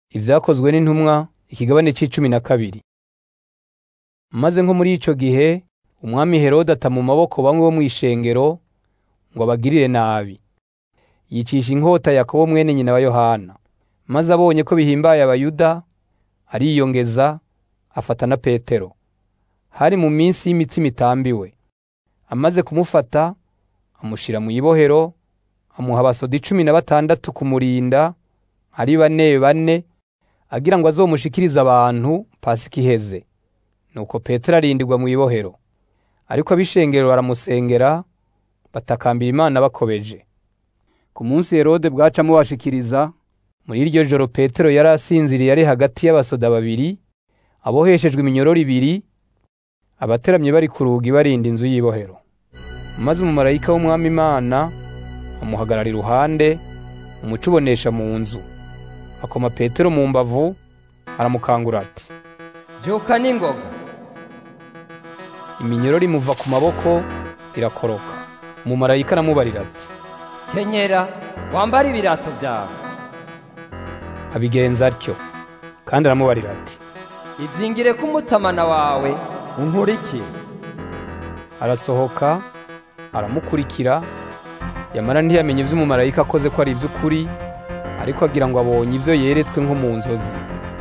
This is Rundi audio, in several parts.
Ivyakozwe n'intumwa ikigabane c'icumi na kabiri. Maze nko muri ico gihe umwami Herode ata mu maboko bamwe bo mw'ishengero ngo abagirire nabi. Yicisha inkota Yakobo mwene nyina wa Yohana. Maze abonye ko bihimbaye Abayuda, ariyongeza afata na Petero. Hari mu minsi y'imitsima itambiwe. Amaze kumufata, amushira mw'ibohero, amuha abasoda icumi na batandatu kumurinda, ari bane bane, agira ngo azomushikirize abantu Pasika iheze. Nuko Petero arindirwa mw'ibohero. Ariko ab'ishengero baramusengera, batakambira Imana bakobeje. Ku munsi Herode bwaca amubashikiriza, muri iryo joro Petero yari asinziriye ari hagati y'abasoda babiri, aboheshejwe iminyororo ibiri, abateramye bari ku rugi barinda inzu y'ibohero. Maze umumarayika w'Umwami Imana amuhagarara iruhande, umuco ubonesha mu nzu. Akoma Petero mu mbavu, aramukangura ati, Vyuka n'ingoga. iminyororo imuva ku maboko irakoroka. Umumarayika aramubarira ati, Kenyera, wambare ibirato vyawe. abigenza atyo. Kandi aramubarira ati, Izingire ko umutamana wawe unkurikire. arasohoka, aramukurikira, yamara ntiyamenye ivyo umumarayika akoze ko ari ivy'ukuri, ariko agira ngo abonye ivyo yeretswe nko mu nzozi.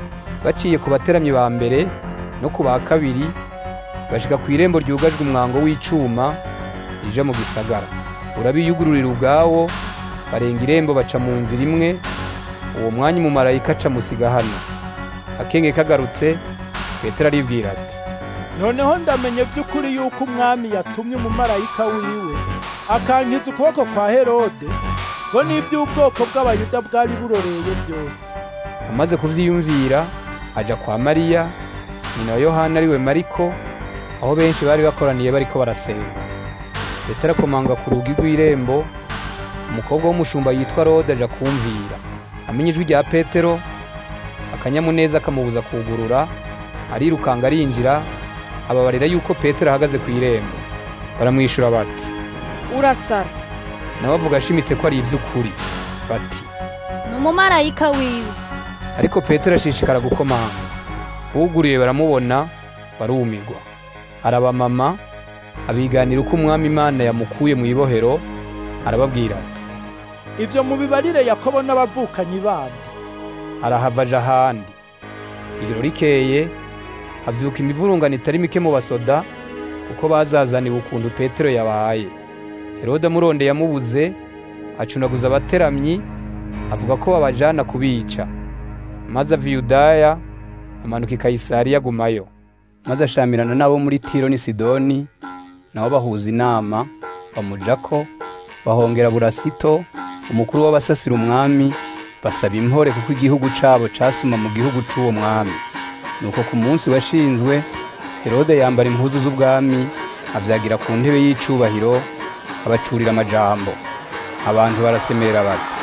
Baciye ku bateramyi ba mbere no ku ba kabiri, bashika kw'irembo ryugajwe umwango w'icuma rija mu gisagara. Urabiyugururira ubwawo, barenga irembo baca mu nzira imwe, uwo mwanya umumarayika aca musiga hano. Akenge kagarutse, Petero aribwira ati, noneho ndamenye by'ukuri yuko umwami yatumye umumarayika wiwe akankiza ukuboko kwa herode ngo n'iby'ubwoko bw'abayuda bwari buroreye byose amaze kuvyiyumvira aja kwa Mariya nyina wa Yohana ariwe Mariko aho benshi bari bakoraniye bariko barasenga Petero akomanga ku rugi rw'irembo umukobwa w'umushumba yitwa Rode aja kumvira amenye ijwi rya Petero akanyamuneza kamubuza kugurura arirukanga arinjira ababarira yuko Petero ahagaze ku irembo baramwishura bati urasara nawe avuga ashimitse ko ari ivy'ukuri bati ni umumarayika wiwe ariko Petero ashishikara gukomanga uguriye baramubona barumirwa arabamama abiganira uko umwami Imana yamukuye mu ibohero arababwira ati ivyo mubibarire yakobo n'abavukanyi bandi arahava aja ahandi ijoro rikeye havyuka imivurungano itari mike mu basoda kuko bazazaniwe ukuntu Petero yabaye Herode amurondeye yamubuze acunaguza abateramyi avuga ko babajana kubica maze ava i Yudaya amanuka i Kayisariya agumayo maze ashamirana n'abo muri Tiro n'i Sidoni nabo bahuza inama bamujako bahongera Burasito umukuru w'abasasira umwami basaba impore kuko igihugu cabo casuma mu gihugu c'uwo mwami nuko ku munsi washinzwe Herode yambara impuzu z'ubwami avyagira ku ntebe y'icubahiro abacurira amajambo abantu barasemerera bati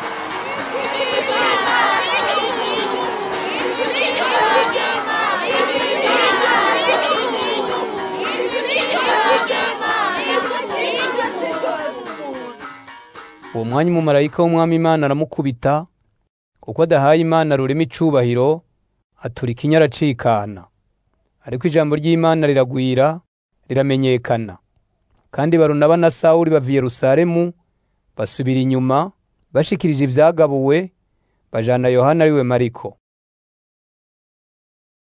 uwo mwanya umumarayika w'umwami Imana aramukubita kuko adahaye Imana rurema icubahiro atura ikinya aracikana ariko ijambo ry'Imana riragwira riramenyekana kandi Barunaba na Sawuli bava i Yerusalemu basubira inyuma bashikirije ivyagabuwe bajana Yohana ariwe Mariko